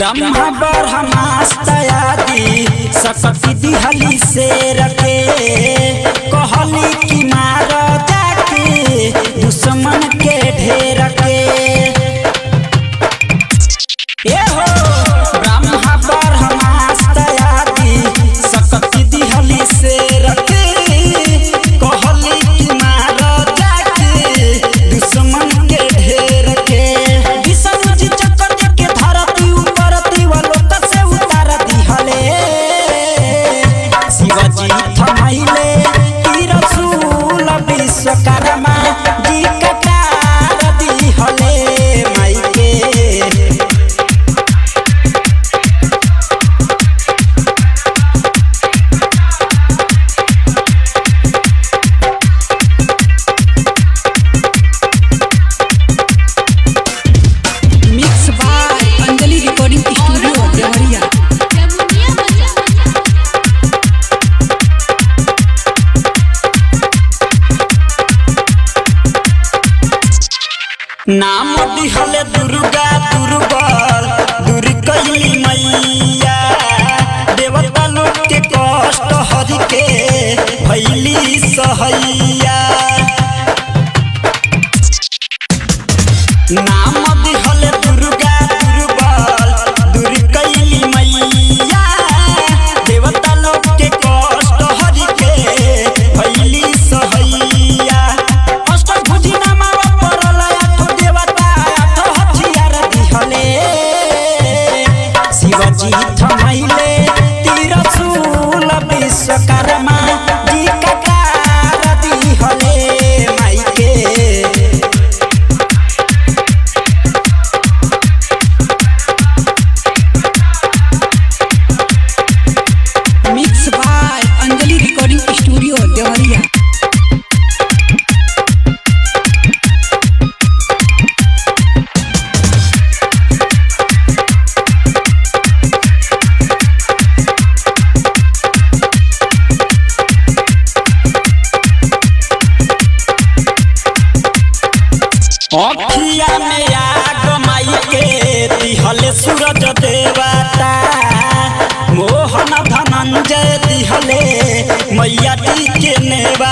ब्रह्मा ब्रह्मास्तायादि सकती दिहली से रखे कहली कि मार जाके दुश्मन के ढेर के ए हो ब्रह्मा ब्रह्मास्तायादि सकती दिहली से रखे कहली कि मार जाके दुश्मन के ढेर के विष्णु जी चक्कर के धरती ऊपर तिवलोक से उतार दिहले शिवजी थमैले तिरसुल विश्वकर्मा जी ककार दिहले माई के mix by Anjali recording studio Deoria जमुनिया बजा नाम दिहले दुर्गा दुर्बल दूर कैली मैया देवता लोग के कष्ट हरि के भैली सहैया नाम दिहले दुर्गा दुर्बल दूर कैली मैया देवता लोग के कष्ट हरि के भैली सहैया अष्टभुजी नामावा परल आठ देवता आठ हथियार दिहले शिवजी थमैले तिरसुल विश्वकर्मा जी ककार दिहले माई के mix by Anjali recording studio Deoria अखिया में आग माई के दिहले सूरज देवता मोहन धनंजय दिहले मैया टी के नेवा